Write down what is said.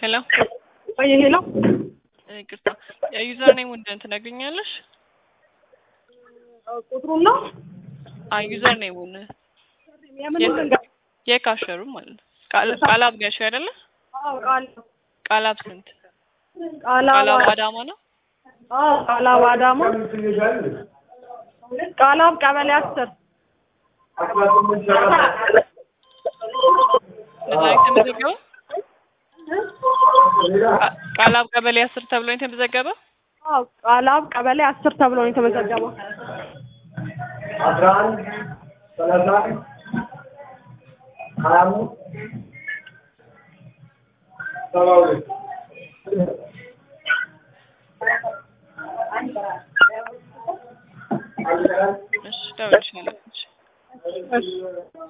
ሄሎ ወይ ሄሎ ይቅርታ የዩዘር ኔም ምንድን ትነግሪኛለሽ? ቁጥሩን ነው አይ ዩዘር ኔሙን የምን ልንገር? የካሸሩ ማለት ነው። ቃል- ቃላብ ነሽ አይደለ? አዎ ቃል ቃላብ ስንት? ቃላባ ቃላብ አዳማ ነው። አዎ ቃላባ አዳማ ቃላብ ቀበሌ አስር ለዛ ነው የተመዘገበው። ቃ- ቃላብ ቀበሌ አስር ተብሎ ነው የተመዘገበው። አዎ ቃላብ ቀበሌ አስር ተብሎ ነው የተመዘገበው። አስራ አንድ ሰላሳ ሀያ አምስት ሰባ ሁለት እሺ ደውልልሻለሁ። እሺ እሺ